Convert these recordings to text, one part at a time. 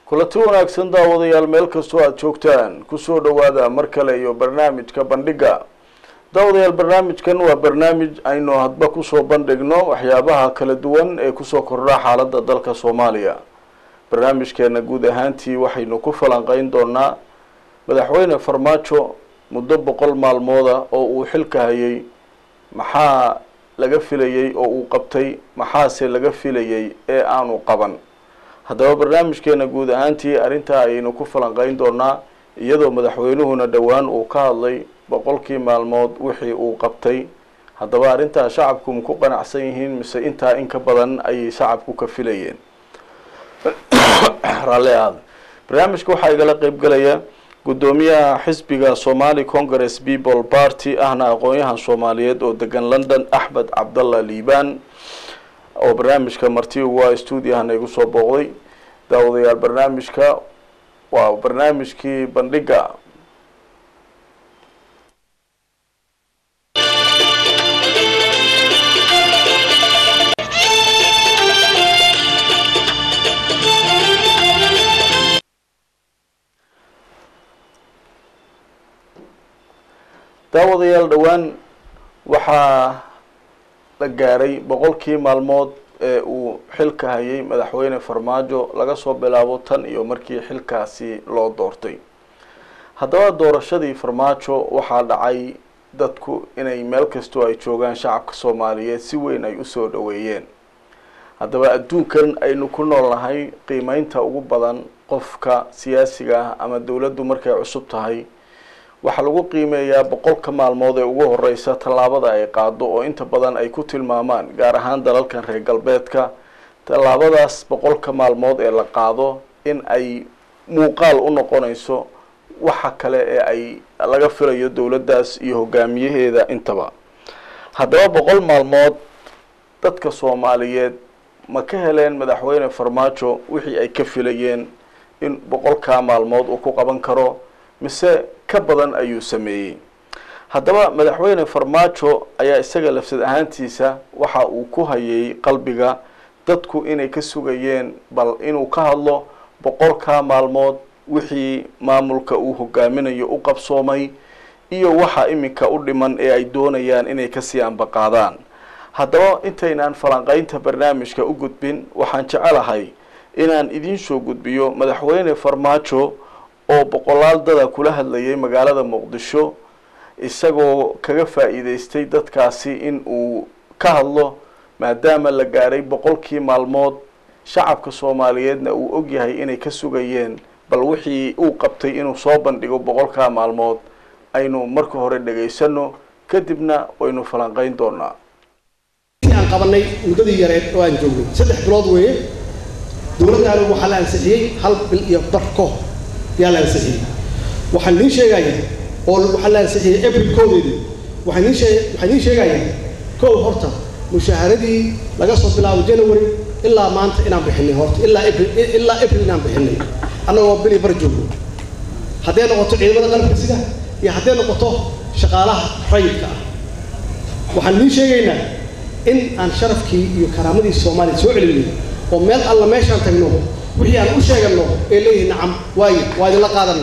kulanti wanaagsan daawadayaal meel kastoo aada joogtaan kusoo dhawaada mar kale iyo barnaamijka bandhiga daawadayaal barnaamijkan waa barnaamij aynu hadba kusoo bandhigno waxyaabaha kala duwan ee kusoo kordha xaaladda dalka soomaaliya barnaamijkeena guud ahaantii waxaynu ku falanqeyn doonaa madaxweyne farmaajo muddo boqol maalmooda oo uu xilka hayay maxaa laga filayey oo uu qabtay maxaase laga filayey ee aanu qaban haddaba barnaamijkeena guud ahaantii arrintaa ayaynu ku falanqeyn doonaa iyadoo madaxweynuhuna dhowaan uu ka hadlay boqolkii maalmood wixii uu qabtay haddaba arrintaa shacabku ma ku qanacsan yihiin mise intaa in ka badan ayay shacabku ka filayeen raalli ahaada barnaamijka waxaa igala qeybgalaya guddoomiyaha xisbiga somali congress people party ahna aqoon-yahan soomaaliyeed oo degan london axmed cabdalla liibaan oo barnaamijka marti uga stuudiyahana igu soo booqday daawadayaal barnaamijka waa barnaamijkii bandhiga daawadayaal dhowaan waxaa la gaaray boqolkii maalmood ee uu xilka hayay madaxweyne farmaajo laga soo bilaabo tan iyo markii xilkaasi loo doortay haddaba doorashadii farmaajo waxaa dhacay dadku inay meel kastoo ay joogaan shacabka soomaaliyeed si weyn ay usoo dhaweeyeen haddaba adduunkan aynu ku nool nahay qiimeynta ugu badan qofka siyaasiga ah ama dowladdu markay cusub tahay waxaa lagu qiimeeyaa boqolka maalmood ee ugu horeysa tallaabada ay qaado oo inta badan ay ku tilmaamaan gaar ahaan dalalkan reer galbeedka tallaabadaas boqolka maalmood ee la qaado in ay muuqaal u noqonayso waxa kale ee ay laga filayo dowladdaas iyo hogaamiyaheeda intaba haddaba boqol maalmood dadka soomaaliyeed ma ka heleen madaxweyne farmaajo wixii ay ka filayeen in boqolkaa maalmood uu ku qaban karo mise ka badan ayuu sameeyey haddaba madaxweyne farmaajo ayaa isaga lafsad ahaantiisa waxa uu ku hayay qalbiga dadku inay ka sugayeen bal inuu ka hadlo boqolkaa maalmood wixii maamulka uu hogaaminayo u qabsoomay iyo waxa iminka u dhiman ee ay doonayaan inay kasii ambaqaadaan haddaba intaynaan falanqeynta barnaamijka u gudbin waxaan jecelahay inaan idiin soo gudbiyo madaxweyne farmaajo oo boqolaal dada kula hadlayay magaalada muqdisho isagoo kaga faa-iideystay dadkaasi in uu ka hadlo maadaama la gaaray boqolkii maalmood shacabka soomaaliyeedna uu ogyahay inay ka sugayeen bal wixii uu qabtay inuu soo bandhigo boqolkaa maalmood aynu marka hore dhegaysano kadibna waynu falanqeyn doonaa aan qabanay muddadii yareed oo aan joognay saddex bilood weeye dowladdaanu waxaa la ansixiyey hal bil iyo bar kahor yaa la ansixiyey waxaan niin sheegaya oo waxaa la ansixiyey april koodeedii waxaan niin shee waxaan niin sheegaya kow horta mushaaharadii laga soo bilaabo january ilaa maanta inaan bixinay horta ilaa april ilaa april inaan bixinay annagoo bili bar joogno hadday noqoto ciidamada qalabka sida iyo hadday noqoto shaqaalaha rayidka ah waxaan niin sheegaynaa in aan sharafkii iyo karaamadii soomaaliya soo celinay oo meel alla meeshaan tagno wixii aan u sheegano ee leeyihi nacam waayo waa idinla qaadana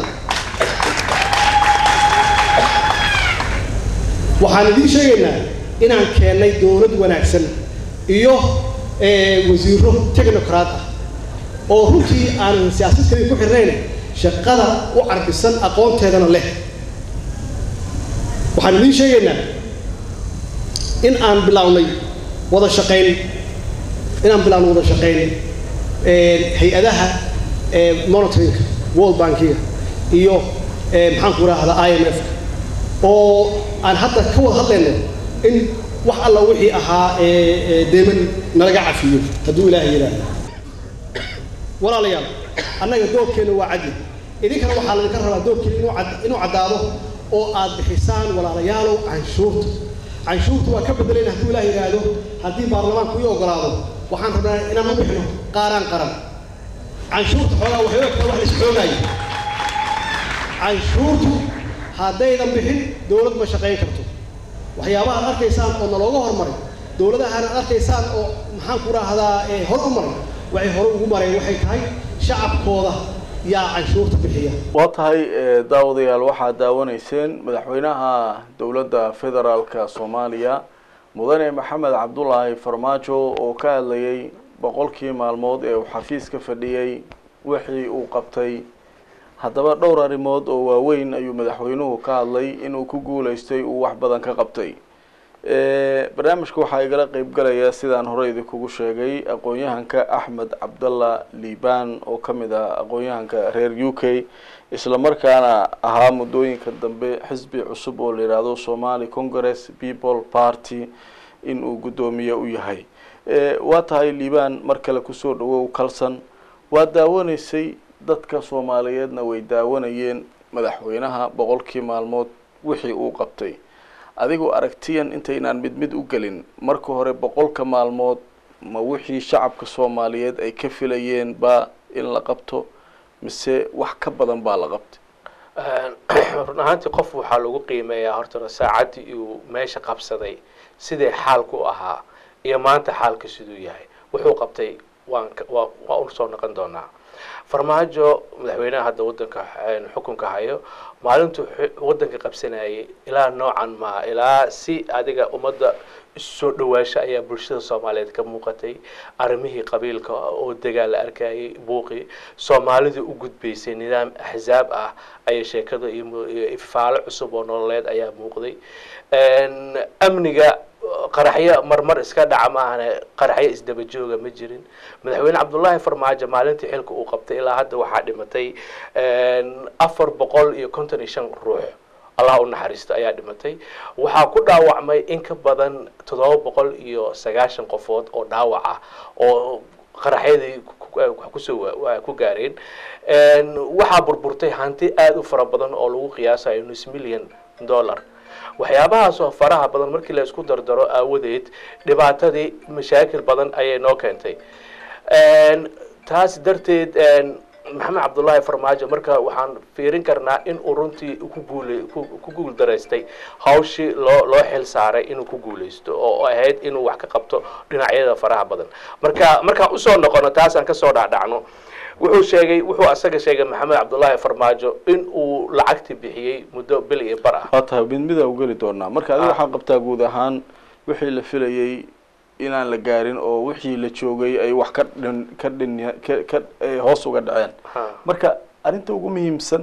waxaan idiin sheegaynaa inaan keennay dowlad wanaagsan iyo wasiiro technocrat ah oo runtii aanan siyaasad kaliya ku xirnayn shaqada u carbisan aqoonteedana leh waxaan idiin sheegaynaa in aan bilownay wada shaqayn inaan bilaawno wada shaqayn hay-adaha monitorinka world bankiga iyo maxaan ku rahdaa i m f oo aan hadda ka wada hadlayno in wax alla wixii ahaa deeman nalaga cafiyo hadduu ilaahay yidhaahdo walaalayaal annaga doorkeenna waa cadli idinkana waxaa laydinka rabaa doorkeena inuu cad inuu caddaado oo aad bixisaan walaalayaalow canshuurta canshuurta waa ka bedelayna hadduu ilaah yidhaahdo haddii baarlamaanku ii ogolaado waxaan rabnaa inaan u bixino qaaraan qaran canshuurta xoogaa waxay ogtaa wax lais xoogaayo canshuurtu haddaydan bixin dowlad ma shaqayn karto waxyaabaha ad arkaysaan oo nalooga hormaray dowladahan ad arkaysaan oo maxaan ku raahdaa hor u maray waxay hore ugu mareen waxay tahay shacabkooda yaa canshuurta bixiya waa tahay daawadayaal waxaad daawanayseen madaxweynaha dowladda federaalka soomaaliya mudane maxamed cabdulaahi farmaajo oo ka hadlayay boqolkii maalmood ee uu xafiiska fadhiyey wixii uu qabtay haddaba dhowr arrimood oo waaweyn ayuu madaxweynuhu ka hadlay inuu ku guuleystay uu wax badan ka qabtay barnaamijka waxaa igala qeybgalaya sidaan hore idinkugu sheegay aqoon-yahanka axmed cabdalla liban oo ka mid ah aqoon-yahanka reer u k islamarkaana ahaa muddooyinka dambe xisbi cusub oo la yidhaahdo somali congress people party in uu guddoomiye u yahay waa tahay liban mar kale kusoo dhawow kalson waa daawanaysay dadka soomaaliyeedna way daawanayeen madaxweynaha boqolkii maalmood wixii uu qabtay adigoo aragtiyan intaynaan mid mid u gelin marka hore boqolka maalmood ma wixii shacabka soomaaliyeed ay ka filayeen ba in la qabto mise wax ka badan baa la qabtay run ahaantii qof waxaa lagu qiimeeyaa hortana saacaddii uu meesha qabsaday sidee xaalku u ahaa iyo maanta xaalka siduu yahay wuxuu qabtay waan waa waa u soo noqon doonaa farmaajo madaxweynaha hadda wadanka xukunka hayo maalintuu wadanka qabsanayay ilaa noocan maa ilaa si adiga ummadda soo dhawaasho ayaa bulshada soomaaliyeed ka muuqatay arrimihii qabiilka oo degaan la arkayay buuqi soomaalida u gudbaysay nidaam axzaab ah ayay sheekada iyo ifaalo cusub oo nololeed ayaa muuqday amniga qaraxyo marmar iska dhaca maahane qaraxyo isdaba jooga ma jirin madaxweyne cabdullaahi farmaajo maalintii xilka uu qabtay ilaa hadda waxaa dhimatay afar boqol iyo konton iyo shan ruux allah u naxariisto ayaa dhimatay waxaa ku dhaawacmay in ka badan toddoba boqol iyo sagaashan qofood oo dhaawac ah oo qaraxyadii kusoo ku gaareen waxaa burburtay hanti aada u fara badan oo lagu qiyaasayo nus million dollar waxyaabahaasoo faraha badan markii la isku dardaro aawadeed dhibaatadii mashaakil badan ayay noo keentay taas darteed maxamed cabdullaahi farmaajo marka waxaan fiirin karnaa in uu runtii ku guulay ku guul daraystay hawshii loo loo xil saaray inuu ku guulaysto oo ahayd inuu wax ka qabto dhinacyada faraha badan marka markaan usoo noqono taasaan kasoo dhacdhacno wuxuu sheegay wuxuu asaga sheegay maxamed cabdullaahi farmaajo in uu lacagti bixiyey muddo bil iyo bar ah waa tahay mid mida u geli doonaa marka adiga waxaa qabtaa guud ahaan wixii la filayay inaan la gaarin oo wixii la joogay ay wax ka dhin ka dhin ka ka hoos uga dhaceen marka arrinta ugu muhiimsan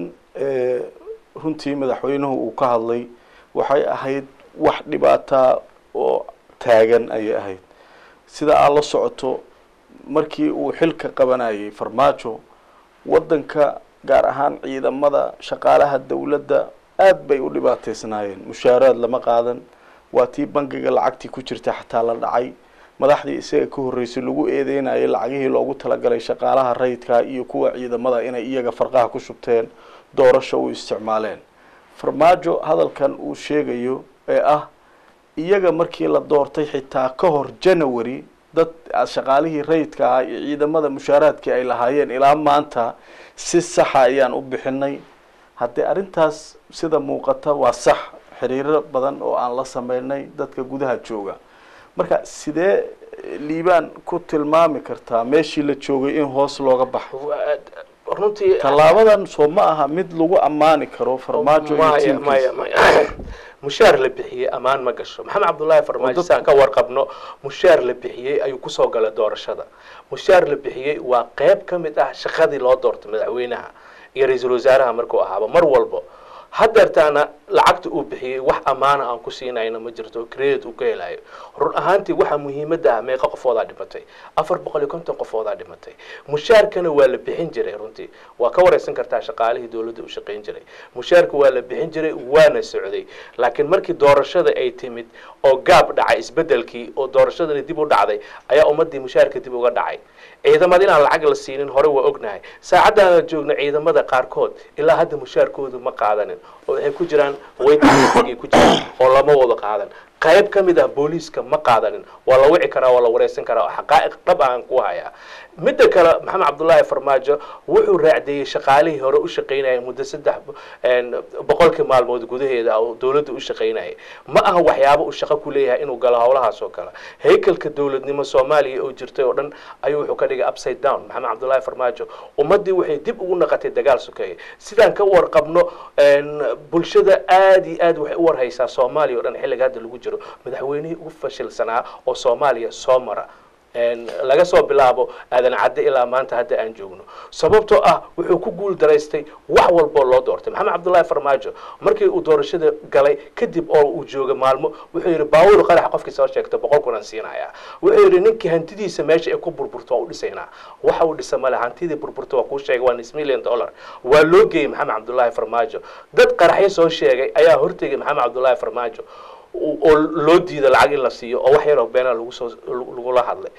runtii madaxweynuhu uu ka hadlay waxay ahayd wax dhibaataa oo taagan ayay ahayd sida aad la socoto markii uu xilka qabanayay farmaajo waddanka gaar ahaan ciidamada shaqaalaha dawladda aad bay u dhibaateysnaayeen mushaaraad lama qaadan waa tii bangiga lacagtii ku jirta xataa la dhacay madaxdii isaga ka horreysay lagu eedeynayay lacagihii loogu talagalay shaqaalaha rayidka iyo kuwa ciidamada inay iyaga farqaha ku shubteen doorasho u isticmaaleen farmaajo hadalkan uu sheegayo ee ah iyaga markii la doortay xitaa ka hor january dad shaqaalihii rayidka ahaa iyo ciidamada mushaaraadkii ay lahaayeen ilaa maanta si saxa ayaan u bixinay haddii arrintaas sida muuqata waa sax xiriiro badan oo aan la sameynay dadka gudaha jooga marka sidee liibaan ku tilmaami kartaa meeshii la joogay in hoos looga baxo runtii tallaabadan soo ma aha mid lagu ammaani karo farmaajo iyo maya tiimkiisa maya maya mushaar la bixiyey ammaan ma gasho maxamed cabdullaahi farmaajo saan ka warqabno mushaar la bixiyey ayuu kusoo galay doorashada mushaar la bixiyey waa qeyb ka mid ah shaqadii loo doortay madaxweynaha iyo ra-iisul wasaaraha markuu ahaaba mar walbo hadeertaana lacagta uu bixiyey wax ammaana aan ku siinayna ma jirto credit uu ka helayo run ahaantii waxaa muhiimadda ah meeqa qofoodaa dhimatay afar boqol iyo konton qofoodaa dhimatay mushaarkana waa la bixin jiray runtii waa ka wareysan kartaa shaqaalihii dowladda u shaqayn jiray mushaarka waa la bixin jiray waana socday laakiin markii doorashada ay timid oo gaab dhacay isbedelkii oo doorashadani dib u dhacday ayaa ummadii mushaarka dib uga dhacay ciidamada inaan lacag la siinin hore waa ognahay saacaddaana joogna ciidamada qaarkood ilaa hadda mushaarkoodu ma qaadanin oo waxay ku jiraan waytgay ku jiraan oo lama wada qaadan qayb ka mid ah booliiska ma qaadanin waa la wici karaa waa la wareysan karaa oo xaqaa'iq dhab aan ku hayaa midda kale maxamed cabdullaahi farmaajo wuxuu raacdeeyey shaqaalihii hore u shaqaynayay muddo saddex boqolkii maalmood gudaheeda oo dowladda u shaqaynayay ma aha waxyaabo uu shaqo ku leeyahay inuu galo howlahaas oo kale haykalka dowladnimo soomaaliya oo jirtay oo dhan ayuu wuxuu ka dhigay upside down maxamed cabdullaahi farmaajo ummaddii waxay dib ugu naqatay dagaal sokeeye sidaan ka warqabno bulshada aada iyo aad waxay u warhaysaa soomaaliya o dhan xilliga hadda lagu jiro madaxweynihii ugu fashilsanaa oo soomaaliya soo mara laga soo bilaabo aadan cadde ilaa maanta hadda aan joogno sababtoo ah wuxuu ku guul daraystay wax walboo loo doortay maxamed cabdullaahi farmaajo markii uu doorashada galay kadib oo uu jooga maalmo wuxuu yidhi baawur qaraxa qofkii soo sheegtay boqol kunan siinaya wuxuu yidhi ninkii hantidiisa meesha ay ku burburto waa u dhisaynaa waxa uu dhisa male hantidii burburta waa kuu sheegay waa nis million dollar waa loo geeyey maxamed cabdullaahi farmaajo dad qaraxyo soo sheegay ayaa hortegay maxamed cabdullaahi farmaajo oo loo diida lacag in la siiyo oo wax yaroo beena lagu soo lagula hadlay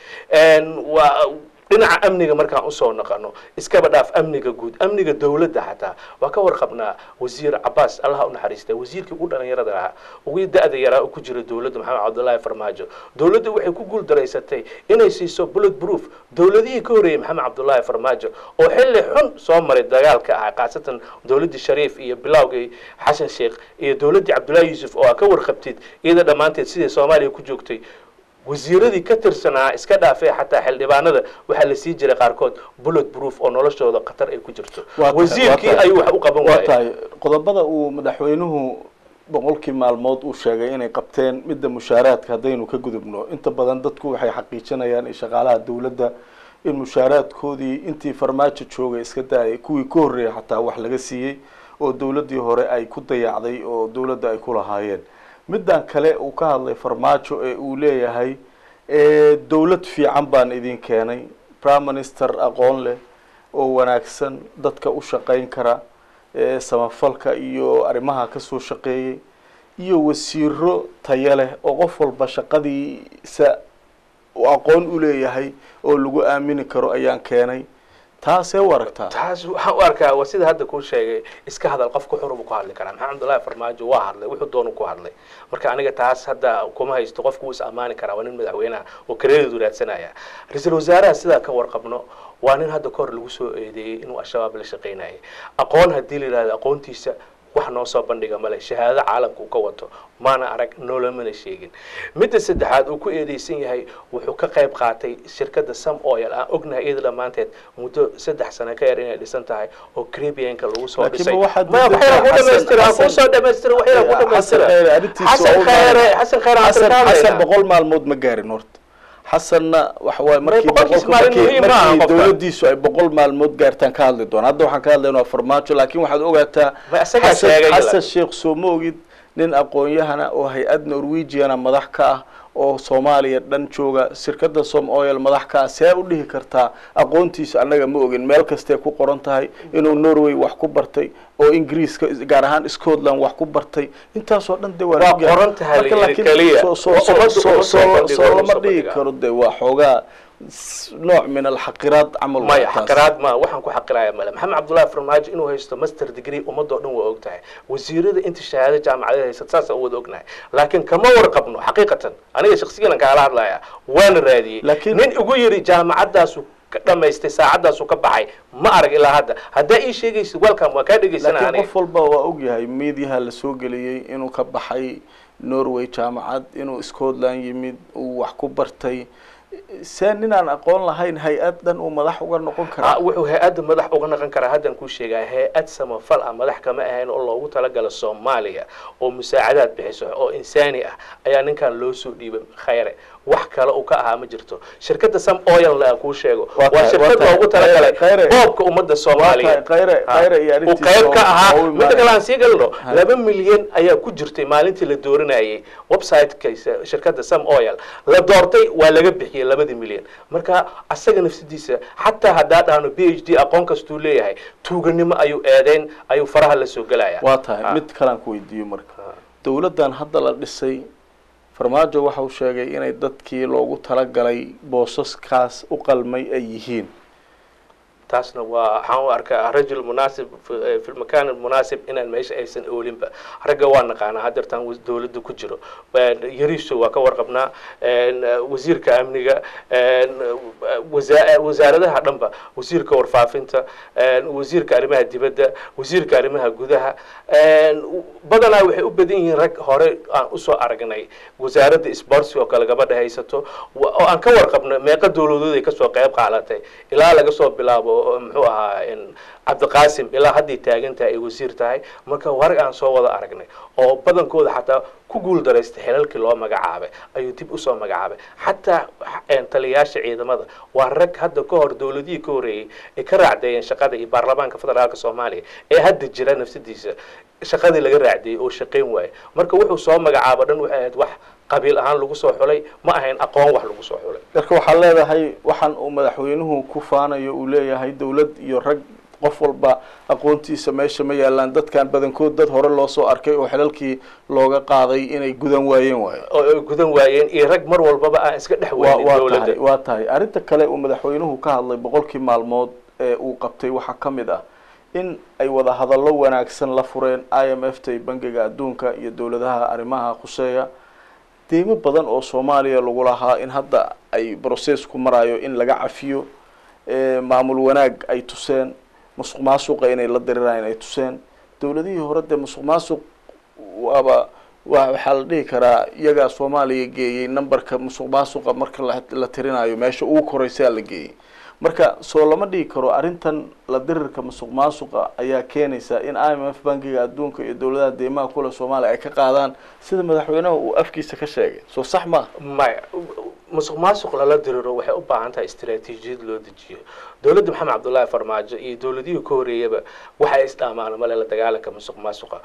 waa dhinaca amniga markaan usoo naqano iskaba dhaaf amniga guud amniga dowladda xataa waa ka warqabnaa wasiir cabaas allaha unaxariista wasiirkii ugu dhalinyarada ahaa ugu da-da yaraa oo ku jira dowladda maxamed cabdullaahi farmaajo dowladda waxay ku guul daraysatay inay siiso bullet proof dowladihii ka horreeyey maxamed cabdullaahi farmaajo oo xilli xun soo maray dagaalka ahaa khaasatan dowladdii shariif iyo bilowgii xasan sheekh iyo dowladdii cabdullaahi yuusuf oo aa ka warqabtid iyada dhammaanteed sidai soomaaliya ku joogtay wasiiradii ka tirsanaa iska dhaafay xataa xildhibaanada waxaa la sii jiray qaarkood bullet proof oo noloshooda khatar ay ku jirto wasiirkii ayuu wax u qaban waa waayay tahay qodobada uu madaxweynuhu boqolkii maalmood uu sheegay inay qabteen midda mushaaraadka haddaynu ka gudubno inta badan dadku waxay xaqiijinayaan in shaqaalaha dowladda in mushaaraadkoodii intii farmaajo joogay iska daayay kuwii ka horreeyay xataa wax laga siiyey oo dowladdii hore ay ku dayacday oo dowladda ay ku lahaayeen middan kale uu ka hadlay farmaajo ee uu leeyahay dowlad fiican baan idin keenay prime minister aqoon leh oo wanaagsan dadka u shaqayn kara samafalka iyo arrimaha kasoo shaqeeyey iyo wasiiro tayo leh oo qof walba shaqadiisa uu aqoon u leeyahay oo lagu aamini karo ayaan keenay taasee u aragtaa taas waxaan u arkaa waa sida hadda kuu sheegay iska hadal qofku xur buu ku hadli karaa maxamed cabdullaahi farmaajo waa hadlay wuxuu doonu ku hadlay marka aniga taas hadda kuma haysto qofku wuu is ammaani karaa waa nin madaxweynaha oo kareedeedu raadsanaya ra-iisul wasaaraha sidaa ka warqabno waa nin hadda kahor lagu soo eedeeyey inuu al-shabaab la shaqaynayay aqoon haddii la yidhahdo aqoontiisa wax noo soo bandhiga male shahaado caalamka uu ka wato maana arag noolamana sheegin midda saddexaad uu ku eedeysan yahay wuxuu ka qayb qaatay shirkadda sam oil aan ognahay iyada dhammaanteed muddo saddex sano ka yar inay dhisan tahay oo caribbeanka lagu soo Laakiin dhisay ma waxaad ma diidan waxyaan ku tahay dhamaystira Xasan- kusoo dhamaystira waxyaan ku dhamaystira xasan khayre arrintiisa xasan waa u khayre baahan. xasan khayre aan xasan xasan tirtaanayna boqol maalmood ma gaarin horta xasanna waxa waaye markii boqolkiis boqolka- maalin markii muhiim ma aha markii qofka. dowladdiisu ay boqol maalmood gaartaan ka hadli doona hadda waxaan ka hadlayna waa farmaajo laakiin waxaad ogaataa Ma isagaa xasan sheegay xasan ilaa. sheekh soo ma ogid nin aqoon-yahana oo hay-ad norwegiana madax ka ah oo soomaaliya dhan jooga shirkadda som oil madax ka ah see u dhihi kartaa aqoontiisa annaga ma ogin meel kastee ku qoran tahay inuu norway wax ku bartay oo ingiriiska gaar ahaan scotland wax ku bartay intaasoo dhan de waa Waa la ogyahay. qoran tahay Marka la yidhi laakiin keliya. soo- soo- Waa soo- ummadda soo- uma soo soo- bandhigo, soo uma lama soo dhihi bandhigaa. karo de waa xoogaa s- nooc min alxaqiraad camal waa maya taas. xaqiraad ma waxaan ku xaqiraya male maxamed cabdullaahi farmaajo inuu haysto master degree ummadoo dhan waa og tahay wasiirada inta shahaado jaamacadeed haysata saasa wada ognahay laakiin kama warqabno xaqiiqatan aniga shaksiyan kaala hadlaya waana raadiyey Laakiin- nin igu yiri jaamacadaasu ka dhamaystay saacadaasu ka baxay ma arag ilaa hadda haddaa ii sheegaysid welcome waa kaa dhegaysana laakiin aniga qof walba waa ogyahay meediyaha la soo geliyey inuu ka baxay norway jaamacad inuu scotland yimid uu wax ku bartay see ninaan aqoon lahayn hay-ad dhan uu madax uga noqon Ah, karaa wuxuu hay-adda madax uga naqon karaa haddaan kuu sheegaa hay-ad samafal ah madax kama ahayn oo loogu talagala soomaaliya oo musaacadaad bixiso oo insaani ah ayaa ninkan loo soo dhiibay khayre wax kale uu ka ahaa ma jirto shirkadda sam oil aan kuu sheego Waa waa tahay- shirkad waa tahay. loogu talagalay Khayre- boobka ummadda soomaaliya Khayre- Ah, Khayre iyo uu arrintiisa qayb ka waa- ahaa waa u midda kale imaanaya. aan sii galno Hay. laba milyan ayaa ku jirtay maalintii la dooranayay websiteka shirkadda sam oil la doortay waa laga bixiyey labadii milyan marka asaga nafsadiisa xataa haddaa dhahno b h d aqoon kastuu leeyahay tuuganimo ayuu eedeyn ayuu faraha la soo gelaya waa tahay Ah. mid kalaan ku weydiiyo marka Ah. dowladdan hadda la dhisay farmaajo waxa uu sheegay inay dadkii loogu talagalay boosaskaas u qalmay ay yihiin taasna waa waxaan u arkaa rajul munaasib fi- fi lmakan almunaasib inaan meesha aysan oolinba ragga waa naqaanaa haddeertaan was- dowladda ku jiro yariiso waa ka warqabnaa een, wasiirka amniga een, wasa- wasaaradaha dhanba wasiirka warfaafinta een, wasiirka arrimaha dibadda wasiirka arrimaha gudaha een, badanaa waxay u badan yihiin rag hore aan usoo aragnay wasaaradda sports oo kale gabadha haysato wa- oo aan ka warqabno meeqa dowladood ay kasoo qayb qaadatay ilaa laga soo bilaabo muxuu ahaa in cabdiqaasim ilaa hadday taagan tahay ay wasiir tahay marka warag aan soo wada aragnay oo badankooda xataa ku guul daraystay xilalkii loo magacaabay ayuu dib usoo magacaabay xataa een, taliyayaasha ciidamada waa rag hadda ka hor dowladihii ka horeeyey ay ka raacdeeyeen shaqada iyo baarlamaanka federaalka soomaaliya ee hadda jira nafsadiisa shaqadii laga raacdeeyey oo shaqayn waaye marka wuxuu soo magacaabo dhan waxay ahayd wax qabiil ahaan lagu soo xulay ma ahayn aqoon wax lagu soo xulay marka waxaa leedahay waxaan uu madaxweynuhu ku faanayo uu leeyahay dowlad iyo rag qof walba aqoontiisa meesha ma yaalaan dadkan badankood dad hore loo soo arkay oo xilalkii looga qaaday inay gudan waayeen waayo oo ay gudan waayeen iyo rag mar walbaba aan iska dhex waa weynin waa dowladda tahay waa tahay arrinta kale uu madaxweynuhu ka hadlay boqolkii maalmood ee uu qabtay waxaa ka mid ah in ay wada hadallo wanaagsan la fureen i m f ta bangiga adduunka iyo dowladaha arrimaha khuseeya deymo badan oo soomaaliya lagu lahaa in hadda ay processku marayo in laga cafiyo ee maamul wanaag ay tuseen musuq maasuqa inay la diriraan ay tuseen dowladihii hore dee musuq maasuq waaba wa waxaa la dhihi karaa iyagaa soomaaliya geeyey numberka musuq maasuqa marka la la tirinayo meesha ugu koreysaa la geeyey marka soo lama dhihi karo arrintan la dirirka musuq maasuqa ayaa keenaysa in i m f bankiga adduunka iyo dowladaha deymaha kule soomaaliya ay ka qaadaan sida madaxweynaha uu afkiisa ka sheegay soo sax ma maya musuq maasuq lala diriro waxay u baahan tahay istaraatiijiyad loo dejiyo dowladda maxamed cabdullaahi farmaajo iyo dowladihii ka horeeyaba waxay isdhaamaan male la dagaalanka musuq maasuqa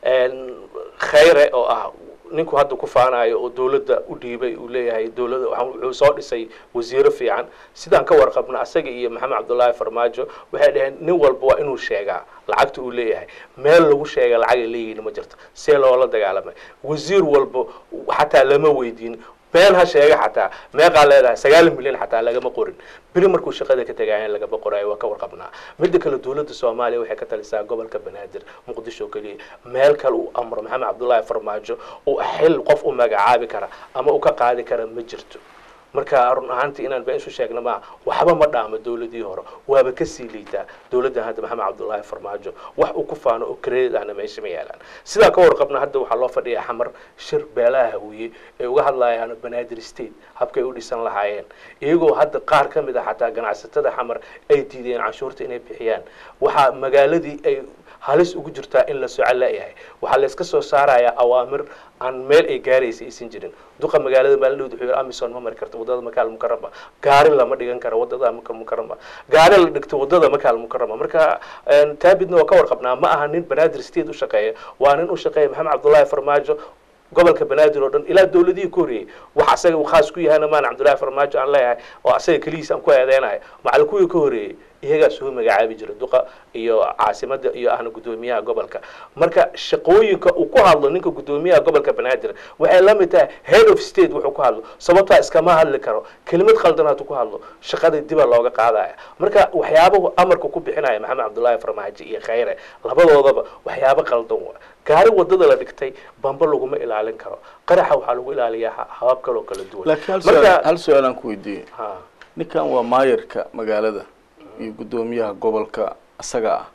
khayre oo ah ninku hadda ku faanayo oo dowladda u dhiibay uu leeyahay dowladda waxaa- wuxuu soo dhisay wasiiro fiican sidaan ka warqabno asaga iyo maxamed cabdullaahi farmaajo waxay dhaheen nin walba waa inuu sheegaa lacagta uu leeyahay meel lagu sheega lacag ay leeyihiin ma jirto see loola dagaalamay wasiir walba xataa lama weydiin been ha sheega xataa meeqaa leedahay sagaal milyan xataa lagama qorin beri markuu shaqada ka tegaayan lagama qorayo waa ka warqabnaa midda kale dowladda soomaaliya waxay ka talisaa gobolka banaadir muqdisho keliya meel kale uu amro maxamed cabdullaahi farmaajo uu xil qof u magacaabi kara ama u ka qaadi kara ma jirto marka run ahaantii inaan been isu sheegna maa waxba ma dhaamo dowladii hore waaba kasii liitaa dowladdan hadda maxamed cabdullaahi farmaajo wax uu ku faano oo credit ahna meesha ma yaalaan sidaa ka warqabna hadda waxaa loo fadhiyaa xamar shir beelaha hawiye ay uga hadlayaan banaadir state habkay u dhisan lahaayeen iyagoo hadda qaar ka mid a xataa ganacsatada xamar ay diideen canshuurta inay bixiyaan waxaa magaaladii ay halis ugu jirtaa in la soco la-yahay waxaa layska soo saarayaa awaamir aan meel ay gaaraysa aysan jirin duqa magaalada maalin wuxuu yidhi amison ma mari karto wadada makaal mukarama gaari lama dhigan karo wadada makaal mukarama gaari la dhigto wadada makaal mukarama marka taabidna waa ka warqabnaa ma aha nin banaadir state u shaqeeya waa nin u shaqeeya maxamed cabdullaahi farmaajo gobolka banaadir oo dhan ilaa dowladihii ka horreeyey wax asaga uu khaas ku yahayna maan cabdullaahi farmaajo aan leeyahay oo asaga keligiis aan ku eedeynayo macal kuwii ka horreeyey iyagaa soo magacaabi jira duqa iyo caasimada iyo ahna guddoomiyaha gobolka marka shaqooyinka uu ku hadlo ninka guddoomiyaha gobolka banaadir waxay la mid tahay head of state wuxuu ku hadlo sababtaa iskama hadli karo kelimad khaldan hadduu ku hadlo shaqada diba looga qaadaya marka waxyaabahu amarka ku bixinaya maxamed cabdullaahi farmaajo iyo khayre labadoodaba waxyaabo qaldan wa gaari wadada la dhigtay bamba laguma ilaalin karo qaraxa waxaa lagu ilaaliyaa habab kaloo kala duwan laakiin hal su-aal hal su-aal aan ku weydiiyey ha ninkan waa maayarka magaalada iyo guddoomiyaha gobolka isaga ah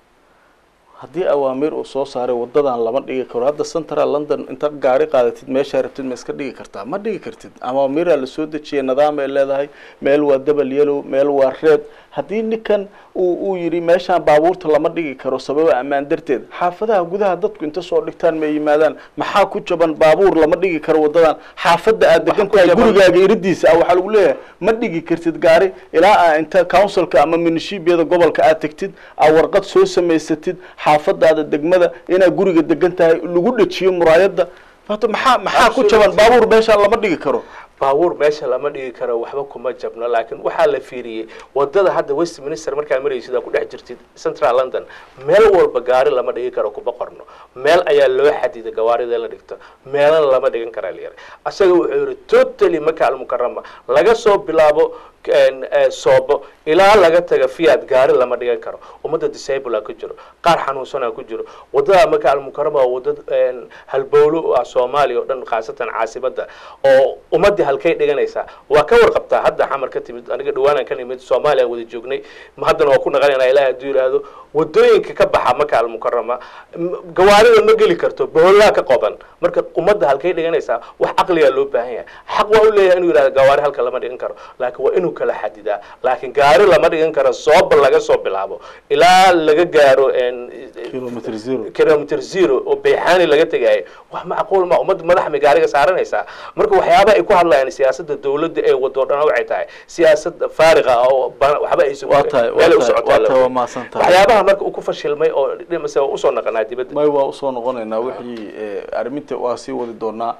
haddii awaamiir uu soo saaray wadadan lama dhigi karo hadda central london inta gaari qaadatid meeshaa rabtid ma iska dhigi kartaa ma dhigi kartid awaamiiraa lasoo dejiyay nidaam ay leedahay meel waa double yellow meel waa red haddii ninkan uu uu yidhi meeshaan baabuurta lama dhigi karo sababa ammaan darteed xaafadaha gudaha dadku inta soo dhigtaan ma yimaadaan maxaa ku jaban baabuur lama dhigi karo wadadan xaafadda aad degan ku tahay jaban- gurigaaga iridiisa ah waxaa lagu leeyahay ma dhigi kartid gaari ilaa aa inta councilka ama munishibiyada gobolka aad tegtid aa warqad soo samaysatid xaafadaada degmada inaad guriga degan tahay lagu dhejiyo muraayadda Hata maxaa maxaa ku jaban baabuur meeshaan lama dhigi karo baabuur meesha lama dhigi karo waxba kuma jabno laakiin waxaa la fiiriyey wadada hadda westminster markaa maraysid aa ku dhex jirtid central london meel walba gaari lama dhigi karo kuma qorno meel ayaa loo xadiday gawaarida in la dhigto meelana lama dhigan karaa la yiri asaga wuxuu yihi totally maka almukarama laga soo bilaabo soobo ilaa laga taga fiat gaari lama dhigan karo ummadda disable ku jiro qaar xanuunsanaa ku jiro wadada maka almukarama waa wada halbowlo u ah soomaaliya oo dhan khaasatan caasibadda oo ummadii halkay dhiganaysaa waa ka warqabtaa hadda xamar ka timid aniga dhawaanaan ka nimid soomaaliya wada joognay haddana waa ku naqanayna ilaah hadduu yidhaahdo wadooyinka ka baxa maka almukarama gawaarida ma geli karto bohollaa ka qoban marka ummadda halkay dhiganaysaa wax caqligaa loo baahan yahay xaq waa u leeyahay inuu yidhahdo gawaari halka lama dhigan karo laakiin waa inuu kala xadidaa laakiin gaari lama dhigan karo sooba laga soo bilaabo ilaa laga gaaro kilometer zero kilometer zero oo bayxaani laga tegaayo wax macquul ma ummadda madaxa may gaariga saaranaysaa marka waxyaaba ay ku hadlayaan siyaasadda dowladda ee wado dhan waxay tahay siyaasad faariqa ah oo waxba aysan waa tahay meel ay u waa socotaa tahay la waa mahadsan tahay waxyaabaha marka uu ku fashilmay oo dhimase waa usoo naqanaa dibadda may waa usoo noqonaynaa wixii eh, arriminta waa sii wadi doonaa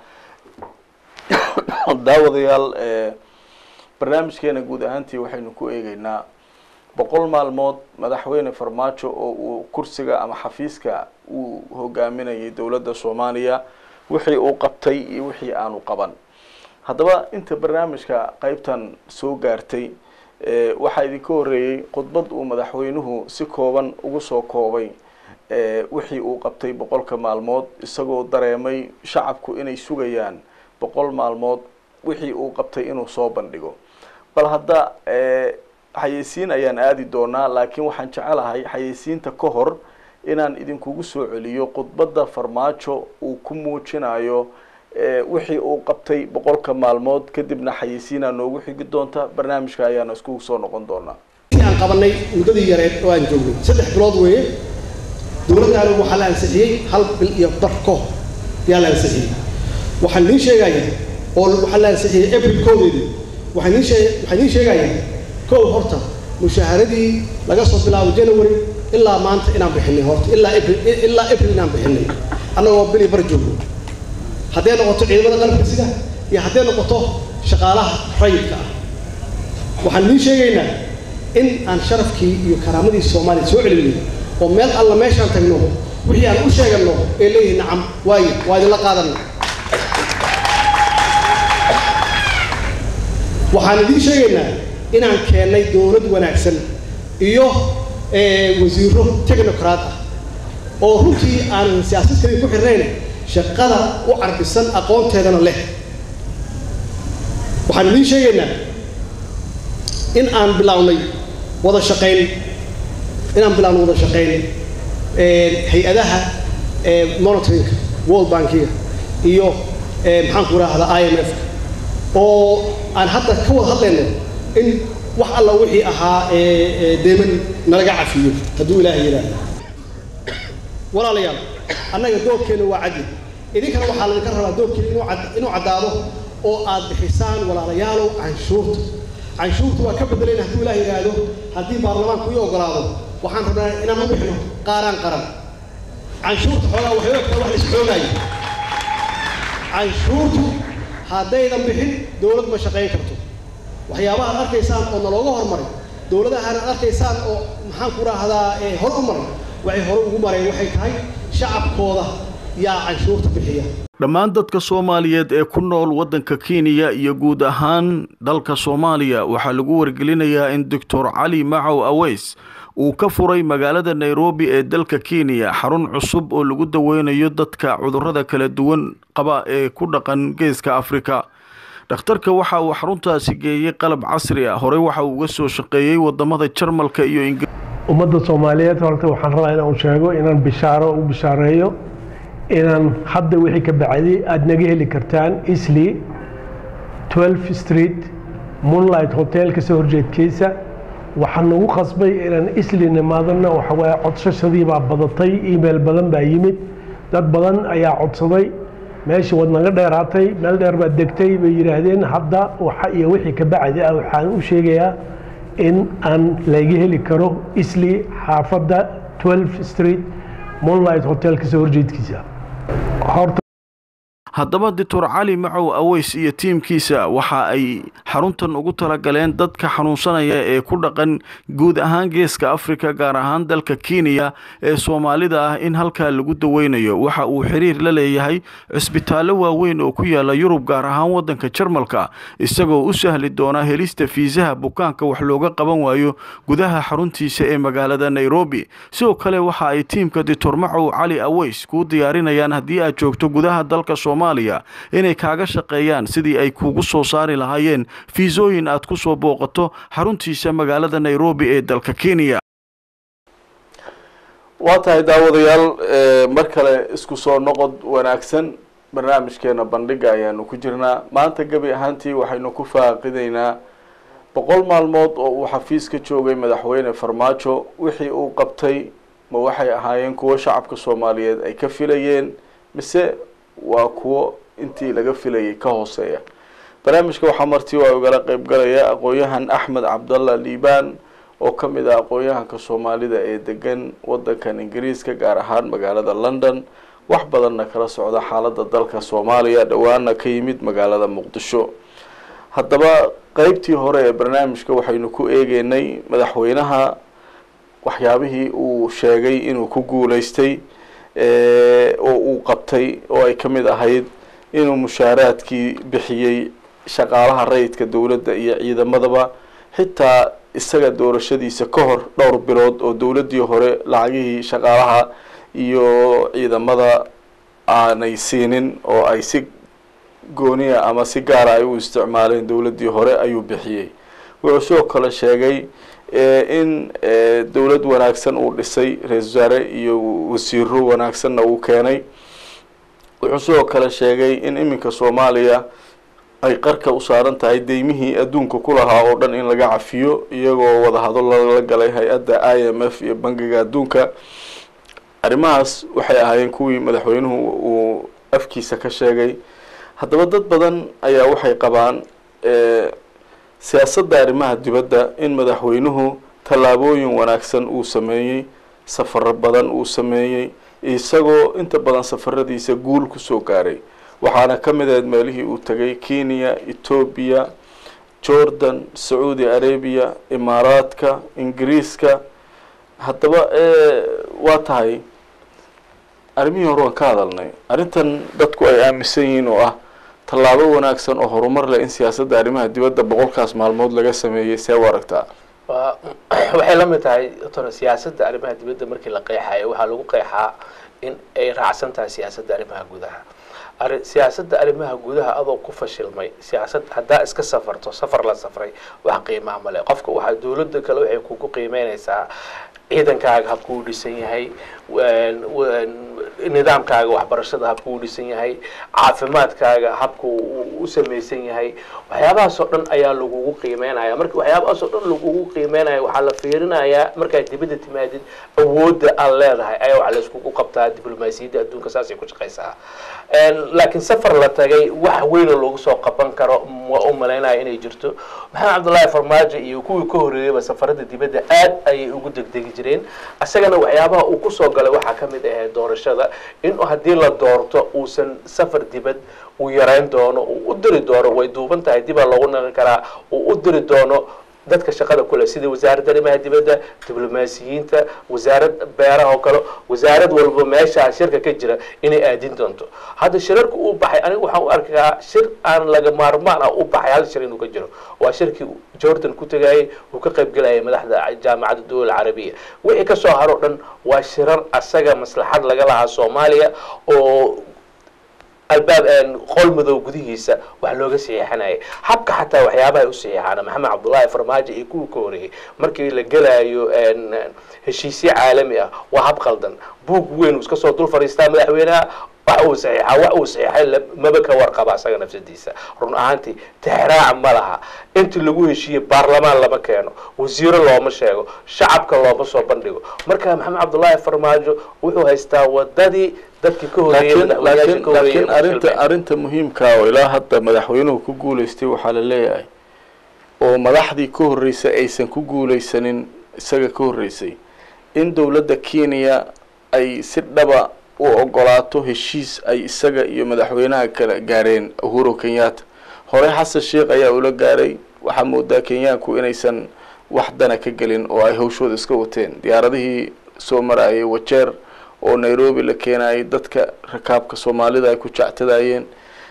daawadayaal eh, barnaamijkeena guud ahaantii waxaynu ku eegeynaa boqol maalmood madaxweyne farmaajo oo uu kursiga ama xafiiska uu hogaaminayay dowladda soomaaliya wixii uu qabtay iyo wixii aanu qaban haddaba inta barnaamijka qeybtan soo gaartay eh, waxaa idinka horeeyey khudbad uu madaxweynuhu si kooban ugu soo koobay eh, wixii uu qabtay boqolka maalmood isagoo dareemay shacabku inay sugayaan boqol maalmood wixii uu qabtay inuu soo bandhigo bal hadda eh, xayeysiin ayaan aadi doonaa laakiin waxaan jecelahay xayeysiinta ka hor inaan idinkugu soo celiyo khudbadda farmaajo uu ku muujinayo eh, wixii uu qabtay boqolka maalmood kadibna xayeysiinaa noogu xigi doonta barnaamijka ayaana iskugu soo noqon doonaa intii aan qabanay muddadii yareed oo aan joognay saddex bilood weeye dowladdaanu waxaa la ansixiyey hal bil iyo bar ka hor ayaa la ansixiyey waxaan idiin sheegaya oo waxaa la ansixiyey april koodeedii waxaan idiin sheeg waxaan idiin sheegaya kow horta mushaaharadii laga soo bilaabo january ilaa maanta inaan bixinay horta ilaa april ilaa april inaan bixinay annagoo bil iyo bar joogno hadday noqoto ciidamada qalabka sida iyo hadday noqoto shaqaalaha rayidka ah waxaan idiin sheegaynaa in aan sharafkii iyo karaamadii soomaaliya soo celinay oo meel alla meeshaan tagno wixii aan u sheegano ee leeyihin nacam waayo waa idinla qaadana waxaan idiin sheegaynaa inaan keennay dowlad wanaagsan iyo eh, wasiiro technocrat ah oo runtii aan siyaasad kaliya ku xirnayn shaqada u carbisan aqoonteedana leh waxaan idiin sheegaynaa in aan bilownay wada shaqayn inaan bilownay wada shaqayn eh, hay-adaha eh, monitoringa world bankiga iyo eh, maxaan ku rahdaa i m f oo aan hadda ka wada hadlayno in wax alla wixii ahaa eh, eh, deeman nalaga cafiyo hadduu ilaahay yidhaahdo walaalayaal annaga doorkeena waa cadli idinkana waxaa laydinka rabaa doorkeena inuu cad- inuu caddaado oo aad bixisaan walaalayaalow canshuurta canshuurta waa ka bedelayna hadduu ilaah yidhaahdo haddii baarlamaanku ii ogolaado waxaan rabnaa inaan u bixino qaaraan qaran canshuurta xoogaa waxay og tahay wax la isxoogaayo canshuurtu haddaydan bixin dowlad ma shaqayn karto waxyaabaha ad arkaysaan oo nalooga hormaray dowladahan ad arkaysaan oo maxaan ku raahdaa ee hor u maray waxay hore ugu mareen waxay tahay shacabkooda yaa canshuurta bixiya dhammaan dadka soomaaliyeed ee ku nool waddanka kenya iyo guud ahaan dalka soomaaliya waxaa lagu wargelinayaa in doctor cali macow aweys uu ka furay magaalada nairobi ee dalka kenya xarun cusub oo lagu daweynayo dadka cudurrada kala duwan qaba ee ku dhaqan geeska afrika dhakhtarka waxa uu xaruntaasi geeyey qalab casri ah horey waxa uu uga soo shaqeeyey wadamada jarmalka iyo ingiriiska ummadda soomaaliyeed horta waxaan rabaa inaan sheego inaan bishaaro u bishaareeyo inaan hadda wixii ka bacday aada naga heli kartaan isli 12 street moonlight hotel kasoo horjeedkiisa waxaan nagu qasbay inaan isli nimaadana waxa waaye codsashadii baa badatay email badan baa yimid dad badan ayaa codsaday meeshii waad naga dheeraatay meel dheer baad degtay bay yidhaahdeen hadda waxa iyo wixii ka bacdi ah waxaan u sheegayaa in aan laga heli karo isli xaafadda 12 street moonlight hotel kasoo horjeedkiisa horta haddaba doctor cali macow aweys iyo tiimkiisa waxa ay xaruntan ugu talagaleen dadka xanuunsanaya ee ku dhaqan guud ahaan geeska africa gaar ahaan dalka kenya ee soomaalida ah in halkaa lagu daweynayo waxa uu xiriir la leeyahay cisbitaallo waaweyn oo ku yaala yurub gaar ahaan waddanka jarmalka isagoo u sahli doona helista fiisaha bukaanka wax looga qaban waayo gudaha xaruntiisa ee magaalada nairobi sidoo kale waxa ay tiimka doctor macow cali aweys kuu diyaarinayaan haddii aad joogto gudaha dalka soomaaliya inay kaaga shaqeeyaan sidii ay kugu soo saari lahaayeen fiisooyin aad ku soo booqato xaruntiisa magaalada nairobi ee dalka kenya waa tahay daawadayaal mar kale isku soo noqod wanaagsan barnaamijkeena bandhiga ayaanu ku jirnaa maanta gebi ahaantii waxaynu ku faaqideynaa boqol maalmood oo uu xafiis ka joogay madaxweyne farmaajo wixii uu qabtay ma waxay ahaayeen kuwo shacabka soomaaliyeed ay ka filayeen mise waa kuwo intii laga filayay ka hooseeya barnaamijka waxaa marti waa igala qeyb galaya aqoon-yahan axmed cabdalla liibaan oo ka mid ah aqoon-yahanka soomaalida ee degan wadankan ingiriiska gaar ahaan magaalada london wax badanna kala socda xaaladda dalka soomaaliya dhowaana ka yimid magaalada muqdisho haddaba qeybtii hore ee barnaamijka waxaynu ku eegeynay madaxweynaha waxyaabihii uu sheegay inuu ku guuleystay oo uu qabtay oo ay ka mid ahayd inuu mushaaraadkii bixiyey shaqaalaha rayidka dowladda iyo ciidamadaba xitaa isaga doorashadiisa ka hor dhowr bilood oo dowladdii hore lacagihii shaqaalaha iyo ciidamada aanay siinin oo ay si gooniya ama si gaara ay u isticmaaleen dowladdii hore ayuu bixiyey wuxuu sidoo kale sheegay in dowlad wanaagsan uu dhisay ra-isul wasaare iyo wasiiro wanaagsanna uu keenay wuxuu sidoo kale sheegay in iminka soomaaliya ay qarka u saaran tahay deymihii adduunka ku lahaa oo dhan in laga cafiyo iyagoo wadahadal lala galay hay-adda i m f iyo bangiga adduunka arrimahaas waxay ahaayeen kuwii madaxweynuhu uu afkiisa ka sheegay haddaba dad badan ayaa waxay qabaan siyaasadda arrimaha dibadda in madaxweynuhu tallaabooyin wanaagsan uu sameeyey safaro badan uu sameeyey isagoo inta badan safaradiisa guul kusoo gaaray waxaana ka mid ahayd meelihii uu tegay kenya etoobiya jordan sacuudi arabia imaaraadka ingiriiska haddaba waa tahay arrimihii hore waan ka hadalnay arrintan dadku ay aaminsan yihiin oo ah tallaabo wanaagsan oo horumar leh in siyaasadda arrimaha dibadda boqolkaas maalmood laga sameeyey see u aragtaa wa waxay la mid tahay doctor siyaasadda arrimaha dibadda markii la qeexayo waxaa lagu qeexaa in ay raacsan tahay siyaasadda arrimaha gudaha ari siyaasadda arrimaha gudaha adoo ku fashilmay siyaasad haddaa iska safarto safar la safray wax qiimaha male qofka waxaa dowladda kale waxay kugu qiimeynaysaa ciidankaaga habkuu dhisan yahay nidaamkaaga waxbarashada habkuu dhisan yahay caafimaadkaaga habku u samaysan yahay waxyaabahaas oo dhan ayaa lagugu qiimeynaya marka waxyaabahaas oo dhan lagugu qiimeynaya waxaa la fiirinayaa markaad dibadda timaadid awoodda aad leedahay ayaa waxa layskugu qabtaa diblomaasiyadda adduunka saasay ku shaqaysaa laakiin safar la tagay wax weyna loogu soo qaban karo waa u malaynaya inay jirto maxamed cabdullaahi farmaajo iyo kuwii ka horreeyeyba safarada dibadda aad ayay ugu degdegi jireen isagana waxyaabaha uu kusoo galay waxaa ka mid ahayd doorashada in haddii la doorto uusan safar dibad uu yarayn doono uu u diri doono way duuban tahay dibaa loogu naqan karaa uu u diri doono dadka shaqada kule sida wasaaradda arrimaha dibadda diblomaasiyiinta wasaarad beeraha oo kale wasaarad walba meeshaa shirka ka jira inay aadin doonto hadda shirarka uu baxay aniga waxaan u arkaa shir aan laga maarmaan ah u baxay hal shir inuu ka jiro waa shirkii jordan ku tegayay uu ka qayb gelayay madaxda jaamacadda dowla carabiya wixii kasoo haro dhan waa shirar asaga maslaxad laga lahaa soomaaliya oo albaab qol madow gudihiisa wax looga saxiixanayay habka xataa waxyaabaha u saxiixaana maxamed cabdullaahi farmaajo iyo kuwii ka horeeyey markii la gelaayo heshiisyo caalami ah waa hab qaldan buug weyn uu iska soo dul fadhiistaa madaxweynaha wax uu saxiixa wax uu saxiixay maba ka warqaba asaga nafsadiisa run ahaantii tixraac ma laha intii lagu heshiiyey baarlamaan lama keeno wasiiro looma sheego shacabka looma soo bandhigo marka maxamed cabdullaahi farmaajo wuxuu haystaa wadadii dadkii ka laakiin laakiin arrinta arrinta muhiimkaa oo ilaa hadda madaxweynuhu ku guuleystay waxaa la leeyahay oo madaxdii ka horreysay aysan ku guuleysanin isaga ka horreysay in dowladda kenya ay si dhaba u ogolaato heshiis ay isaga iyo madaxweynaha kala gaareen uhuru kenyatta hore xasan sheekh ayaa ula gaaray waxaa moodaa kenyaanku inaysan wax dana ka gelin oo ay hawshooda iska wateen diyaaradihii soo marayay wajeer oo nairobi la keenayay dadka rakaabka soomaalida ay ku jectadayeen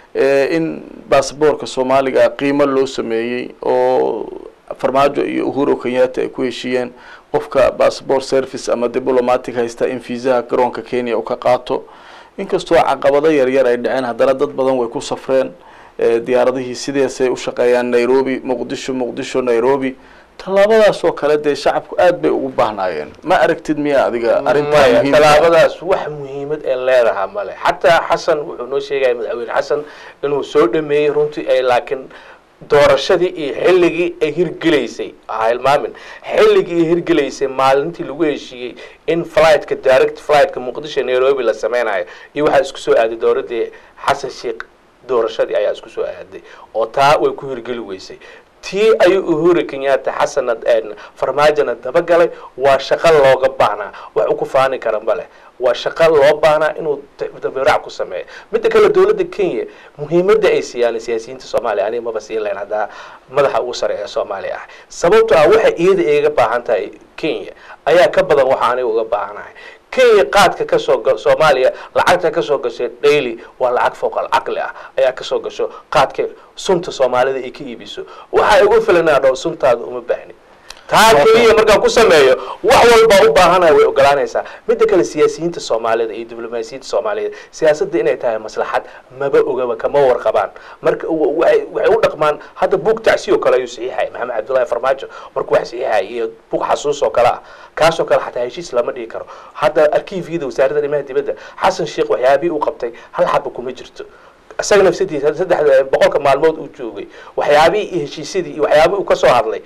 in basaboorka soomaaliga qiimo loo sameeyey oo farmaajo iyo uhuru kenyatta ay ku heshiiyeen qofka bassabort service ama diplomatic haysta in fiisaha garoonka kenya uu ka qaato inkastoo caqabado yaryar ay dhaceen haddana dad badan way ku safreen diyaaradihii sideesay u shaqeeyaan nairobi muqdisho muqdisho nairobi tallaabadaas oo kale dee shacabku aad bay ugu baahnaayeen ma aragtid miya adiga arrintaa maya muhiimka tallaabadaas wax muhiimad ee leedaha male xataa xasan wuxuu noo sheegaya madaxweyne xasan inuu soo dhameeyey runtii ay laakiin doorashadii iyo xilligii ay hirgelaysay ha hilmaamin xilligii ay hirgelaysay maalintii lagu heshiiyey in flightka direct flightka muqdisho nairobi la sameynayo iyo waxaa isku soo aaday dowladdii xasan sheekh doorashadii ayaa isku soo aaday oo taa way ku hirgeli weysay tii ayuu uhuru kenyatta xasana farmaajona dabagalay waa shaqo looga baahnaa wax u ku faani kara ma leh waa shaqo loo baahnaa inuu dabiraac ku sameeyo midda kale dowladda kenya muhiimadda ay siiyaan siyaasiyiinta soomaaliya aniga maba siin lahayn haddaa madaxa ugu sare ee soomaaliya ah sababto ah waxay iyada iga baahan tahay kenya ayaa ka badan waxa aniga uga baahanahay kenya qaadka kasoo ga soomaaliya lacagta kasoo gashay daily waa lacag fooqal caqli ah ayaa kasoo gasho qaadka sunta soomaalida ay ka iibiso waxaa igu filanaa dhow suntaada uma baahni taa keliya markaan ku sameeyo wax walbaa u baahanaya way ogolaanaysaa midda kale siyaasiyiinta soomaalida iyo diblomaasiyiinta soomaaliyed siyaasadda inay tahay maslaxad maba ogaba kama warqabaan marka waxay waxay u dhaqmaan hadda buug tacsi oo kale ayuu saxiixaya maxamed cabdullahi farmaajo markuu wax saxiixaya iyo buug xasuus oo kale ah kaasoo kale xataa heshiis lama dhigi karo hadda arkiifyada wasaaradda arrimaha dibadda xasan sheekh waxyaabihii uu qabtay hal xaba kuma jirto isaga nafsadiisa saddex boqolka maalmood uu joogay waxyaabihii iyo heshiisyadii iyo waxyaabihii uu kasoo hadlay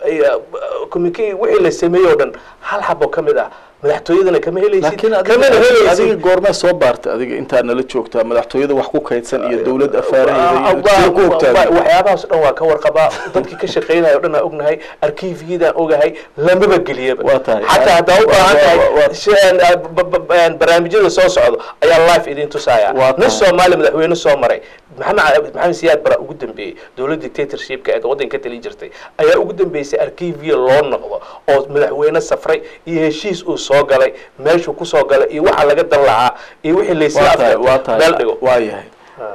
communicate wixii la sameeyey oo dhan hal xabo ka mid ah madaxtooyadana kama helaysid laakiin kamana adiga adiga helaysid goormee soo baarta adiga intaad nala joogtaa madaxtooyada wax ku kaydsan iyo dowlad afaaraheeda iyo sidee ku ogtahay waxyaabahaas o dhan waa ka warqabaa dadkii ka shaqeynaya o dhan aan ognahay arkiifyadaan ogahay lamaba geliyaba Waa tahay. xataa haddaa u baahan Waa- tahay waa- si- aan- aan- ba- ba- ba- barnaamijyada soo socdo ayaa life idin tusaya Waa nin tahay. soomaali madaxweyne soo maray maxamed maxamed siyaad bara ugu dambeeyey dowlad dictatorshipka ee waddanka ka talin jirtay ayaa ugu dambeysay arkiifya loo noqdo oo madaxweyne safray iyo heshiis uu soo galay meeshuu kusoo galay iyo waxa laga dan lahaa iyo wixii laysla waa tahay waa afgartay meel dhigo tahay waa yahay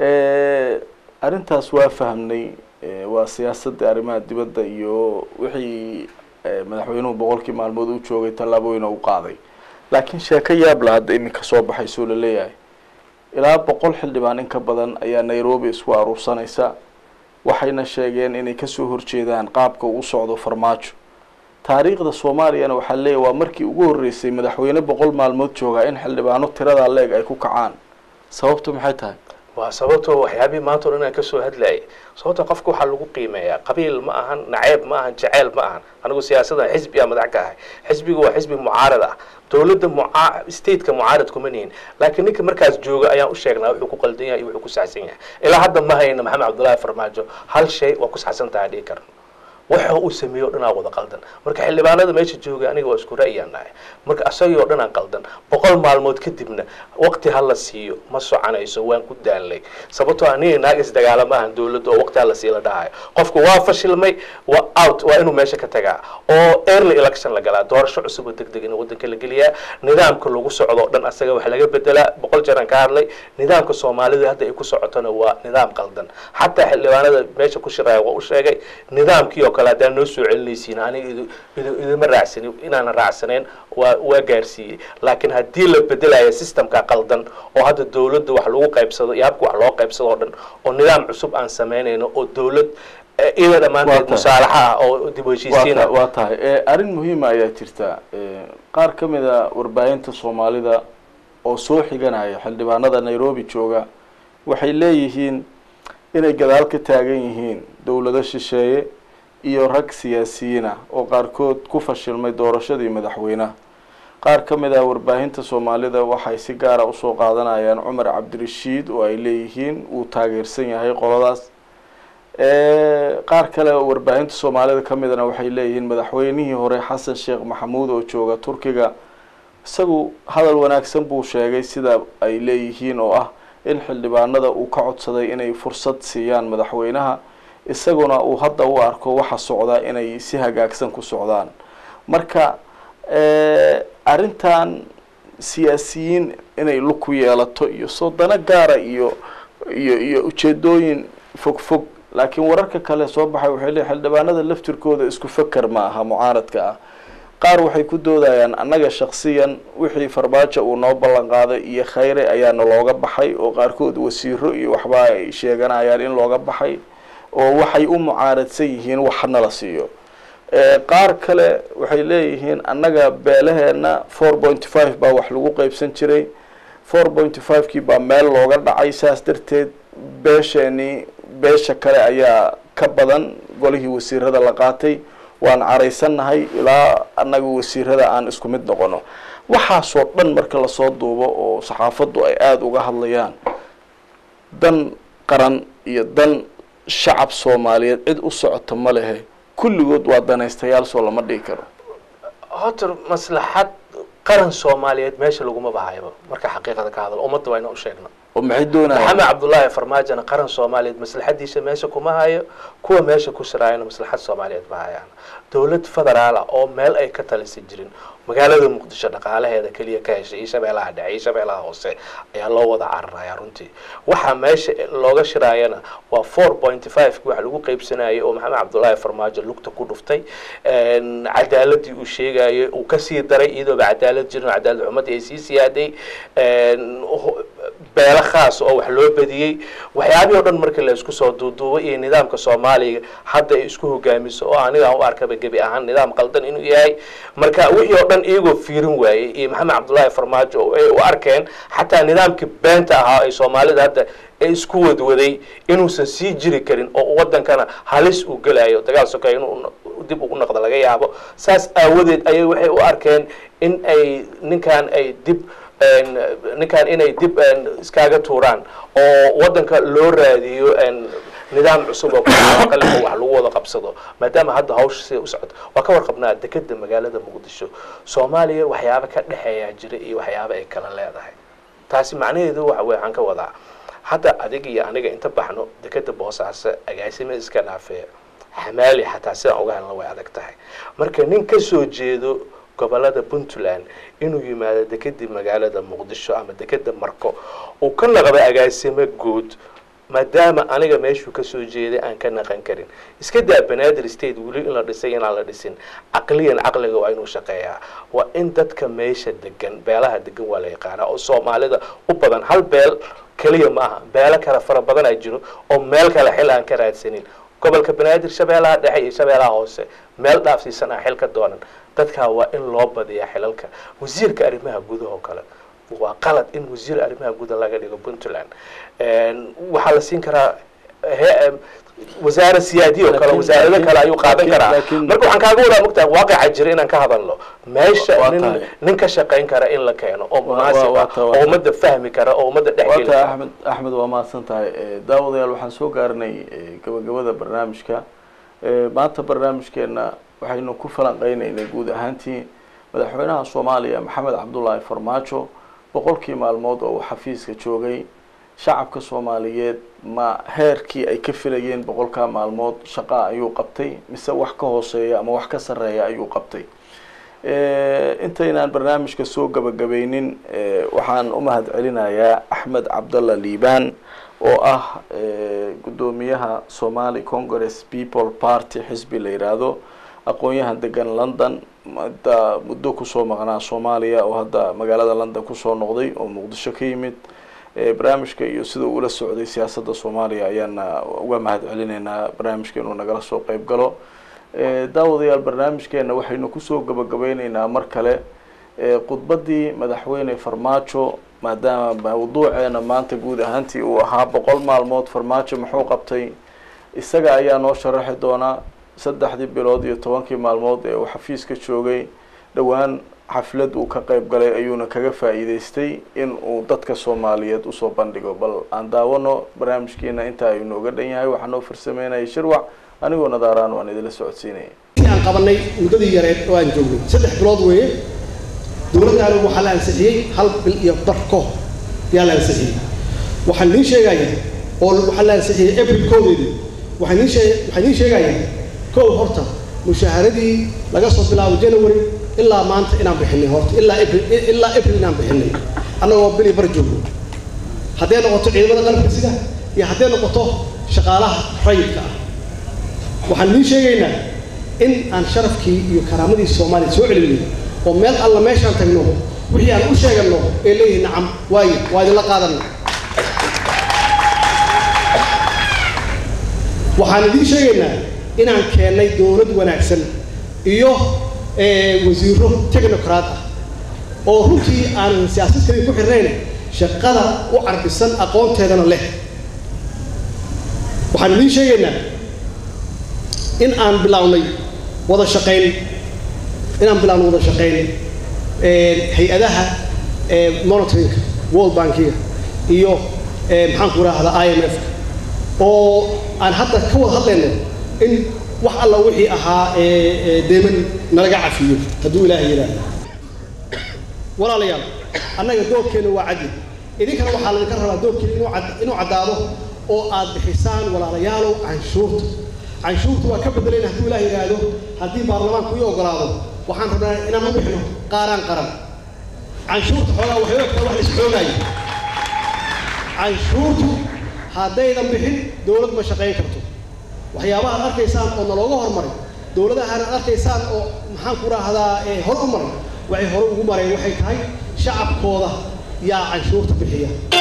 arrintaas waa fahmnay eh, waa siyaasadda arrimaha dibadda iyo wixii eh, madaxweynuhu boqolkii maalmood u joogay tallaabooyin u qaaday laakiin sheeko yaab la hadda iminka soo baxaysoo la leeyahay ilaa boqol xildhibaan in ka badan ayaa nairobi isku aruursanaysa waxayna sheegeen inay kasoo horjeedaan qaabka uu u socdo farmaajo taariikhda soomaaliyana waxaa leeyahy waa markii ugu horreysay madaxweyne boqol maalmood joogaa in xildhibaano tiradaa leeg ay ku kacaan sababtu maxay tahay waa sababtoo waxyaabihii maanta o dhan aan kasoo hadlayay sababta qofka waxaa lagu qiimeeyaa qabiil ma ahan naceeb ma ahan jaceyl ma ahan anigu siyaasadan xisbi aa madax ka ahay xisbigu waa xisbi mucaarad ah dowladda muca stateka mucaarad kuma nihin laakiin ninka markaas jooga ayaan u sheegnaa wuxuu ku qaldan yahay iyo wuxuu ku saxsan yahay ilaa hadda ma hayna maxamed cabdullaahi farmaajo hal shay waa ku saxsan tahay dhihi karno waxa uu sameeyo o dhan aa wada qaldan marka xildhibaanada meesha jooga aniga waa isku ra'yaan nahay marka asagii o dhan aan qaldan boqol maalmood kadibna waqti ha la siiyo ma soconayso waan ku daalnay sababtoo aniga naag isdagaala ma ahan dowladda oo waqti ha la sii la dhahayo qofku waa fashilmay waa out waa inuu meesha ka tagaa oo early election la galaa doorasho cusub oo deg deg in waddanka la geliyaa nidaamka lagu socdo o dhan asaga wax laga bedelaa boqol jeer aan ka hadlay nidaamka soomaalida hadda ay ku socotona waa nidaam qaldan xataa xildhibaanada meesha ku shiraya waa u sheegay nidaamkii oo kale haddaan noo soo celinaysiin aniga idu idu idima raacsanin inaanan raacsanayn waa waa gaarsiiyey laakiin haddii la bedelayo systemka qaldan oo hadda dowladda wax lagu qaybsado iyo habka wax loo qaybsado oo dhan oo nidaam cusub aan samaynayno oo dowlad eh, iyada Waa dhammaanteed tahay. musaalaxa ah oo dib u waa heshiisiina ta- waa tahay Eh, arrin muhiima ayaa jirta Eh, qaar ka mid a warbaahinta soomaalida oo soo xiganaya xildhibaanada nairobi jooga waxay leeyihiin inay gadaal ka taagan yihiin dowlado shisheeye iyo rag siyaasiyiin ah oo qaarkood ku fashilmay doorashadii madaxweynaha qaar ka mid ah warbaahinta soomaalida waxay si gaara usoo qaadanayaan cumar cabdirashiid oo ay leeyihiin uu taageersan yahay qoladaas Eh, qaar kale oo warbaahinta soomaalida ka midana waxay leeyihiin madaxweynihii hore xasan sheekh maxamuud oo jooga turkiga isagu hadal wanaagsan buu sheegay sida ay leeyihiin oo ah in xildhibaanada uu ka codsaday inay fursad siiyaan madaxweynaha isaguna uu hadda u arko waxa socdaa inay si hagaagsan ku socdaan marka arrintan siyaasiyiin inay lug ku yeelato iyo soodano gaara iyo iyo iyo ujeedooyin fog fog laakiin wararka kale soo baxay waxay leeyihin xildhibaanada laftirkooda isku faker ma aha mucaaradka ah qaar waxay ku doodayaan annaga shaksiyan wixii farmaajo uu noo ballan qaaday iyo khayre ayaana looga baxay oo qaarkood wasiiro iyo waxba ay sheeganayaan in looga baxay oo waxay u mucaaradsan yihiin wax nala siiyo qaar kale waxay leeyihiin annaga beelaheena four point five baa wax lagu qeybsan jiray four point five kii baa meel looga dhacay saas darteed beesheenii beesha kale ayaa ka badan golihii wasiirada la qaatay waan caraysannahay ilaa annaga wasiirada aan isku mid noqono waxaasoo dhan marka lasoo duubo oo saxaafaddu ay aada uga hadlayaan dan qaran iyo dan shacab soomaaliyeed cid u socota ma lehe kulligood waa danaystayaal soo lama dhigi karo horta maslaxad qaran soomaaliyeed meesha laguma bahayba marka xaqiiqada ka hadlo ummadda waa inaan u sheegno oo maxay doonayaan maxamed cabdullaahi farmaajona qaran soomaaliyeed maslaxadiisa meesha kuma hayo kuwa meesha ku siraayana maslaxad soomaaliyeed ma hayaan dowlad federaala oo meel ay ka talisa jirin magaalada muqdisho dhaqaalaheeda keliya ka heshay iyo shabeellaha dhexe iyo shabeellaha hoose ayaa loo wada cararaya runtii waxaa meesha looga shiraayana waa four point five wax lagu qeybsanayay oo maxamed cabdullaahi farmaajo lugta ku dhuftay cadaaladii uu sheegayay uu kasii daray iyadooba cadaalad jirin cadaalad xumadii ay sii siyaaday beelo khaas oo wax loo badiyey waxyaabihii o dhan markii la isku soo duuduubay iyo nidaamka soomaaliga hadda ay isku hogaamiso oo aniga u arkaba gebi ahaan nidaam qaldan inuu yahay marka wixii oo dhan iyagoo fiirin waayey iyo maxamed cabdullaahi farmaajo ay u arkeen xataa nidaamkii beenta ahaa ay soomaalida hadda ee isku wadwaday inuusan sii jiri karin oo wadankana halis uu gelayo dagaal sokeey inuu dib ugu noqdo laga yaabo saas aawadeed ayay waxay u arkeen in ay ninkan ay dib ninkan inay dib iskaaga tuuraan oo wadanka loo raadiyo nidaam cusub oo kale oo wax lagu wada qabsado maadaama hadda hawsha sida u socoto waa ka warqabnaa dekeda magaalada muqdisho soomaaliya waxyaaba ka dhexeeyaa jira iyo waxyaaba ay kala leedahay taasi macnaheedu waxa wey waxaan ka wadaa hadda adig iyo aniga inta baxno dekeda boosaaso agaasima iska dhaafee xamaali xataa sidaan uga helna way adag tahay marka nin ka soo jeedo gobolada puntland inuu yimaado dekedii magaalada muqdisho ama dekeda marko uu ka naqdo agaasimo guud maadaama aniga meeshuu kasoo jeeday aan ka naqan karin iska daa banaadir state weli in la dhisay inaan la dhisin caqliyan caqliga waa inuu shaqeeyaa waa in dadka meesha degan beelaha degan waa la yaqaanaa oo soomaalida u badan hal beel keliya ma aha beelo kale fara badan a jiro oo meel kale xil aan ka raadsanin gobolka banaadir shabeellaha dhexe iyo shabeellaha hoose meel dhaafsiisan ah xil ka doonan dadkaa waa in loo badiyaa xilalka wasiirka arrimaha gudaha oo kale waa qalad in wasiir arrimaha gudaha laga dhigo puntland waxaa la siin karaa wasaare siyaadiya oo kale wasaarado kale ayuu qaadan karaa marka waxaan kaaga wadaa mogtaa waaqica jira inaan ka hadalno meesha nin nin ka shaqayn kara in la keeno oo munaasib ah oo ummadda fahmi kara oo ummadda dhexgeli waata axmed axmed waa mahadsan tahay daawadayaal waxaan soo gaarinay gabagabada barnaamijka maanta barnaamijkeena waxaynu ku falanqeynaynay guud ahaantii madaxweynaha soomaaliya maxamed cabdullaahi farmaajo boqolkii maalmood oo uu xafiiska joogay shacabka soomaaliyeed ma heerkii ay ka filayeen boqolkaa maalmood shaqaa ayuu qabtay mise wax ka hooseeya ama wax ka sarreeya ayuu qabtay intaynaan barnaamijka soo gabagabeynin waxaan u mahad celinayaa axmed cabdalla liibaan oo ah guddoomiyaha somali congress people party xisbi la yidhaahdo aqoon-yahan degan london hadda muddo kusoo maqnaa soomaaliya oo hadda magaalada london kusoo noqday oo muqdisho ka yimid barnaamijka iyo sida uula socday siyaasadda soomaaliya ayaana uga mahad celineynaa barnaamijka inuu nagala soo qeyb galo daawadayaal barnaamijkeena waxaynu kusoo gabagabeyneynaa mar kale khudbaddii madaxweyne farmaajo maadaama mawduuceena maanta guud ahaantii uu ahaa boqol maalmood farmaajo muxuu qabtay isaga ayaa noo sharaxi doonaa saddexdii bilood iyo tobankii maalmood ee uu xafiiska joogay dhowaan xaflad uu ka qeyb galay ayuuna kaga faa'iideystay in uu dadka soomaaliyeed usoo bandhigo bal aan daawano barnaamijkiina intaa ayuu nooga dhan yahay waxaa noo farsameynaya shirwac anigoo nadaaraan waan idinla socodsiinaya aan qabanay muddadii yareed oo aan joognay saddex bilood weeye dowladdaana waxaa la ansixiyey hal bil iyo bar ka hor yaa la ansixiyey waxaan niin sheegayaa oo waxaa la ansixiyey april koodeedii waxaan niin shee waxaan niin sheegayaa kow horta mushaaharadii laga soo bilaabo january ilaa maanta inaan bixinay horta ilaa april ilaa april inaan bixinay annagoo bil iyo bar joogno hadday noqoto ciidamada qalabka sida iyo hadday noqoto shaqaalaha rayidka ah waxaan niin sheegaynaa in aan sharafkii iyo karaamadii soomaaliya soo celinay oo meel alla meeshaan tagno wixii aan u sheegano ee leeyihin nacam waayo waa idinla qaadana waxaan idiin sheegaynaa inaan keennay dowlad wanaagsan iyo wasiiro technocrat ah oo runtii aanan siyaasad kaliya ku xirnayn shaqada u carbisan aqoonteedana leh waxaan idiin sheegaynaa in aan bilownay wada shaqayn inaan bilaawno wada shaqayn hay-adaha monitoringa world bankiga iyo maxaan ku rahdaa i m f oo aan hadda ka wada hadlayno in wax alla wixii ahaa deeman nalaga cafiyo hadduu ilaahay yidhaahdo walaalayaal annaga doorkeena waa caddi idinkana waxaa laydinka rabaa doorkeena inuu cad inuu caddaado oo aad bixisaan walaalayaalow canshuurta canshuurta waa ka bedelayna hadduu ilaah yidhaahdo haddii baarlamaanku ii ogolaado waxaan rabnaa inaan u bixino qaaraan qaran canshuurta xoogaa waxay ogtaa wax lais xoogaayo canshuurtu haddaydan bixin dowlad ma shaqayn karto waxyaabaha ad arkaysaan oo nalooga hormaray dowladahan ad arkaysaan oo maxaan ku raahdaa hor u maray waxay hore ugu mareen waxay tahay shacabkooda yaa canshuurta bixiya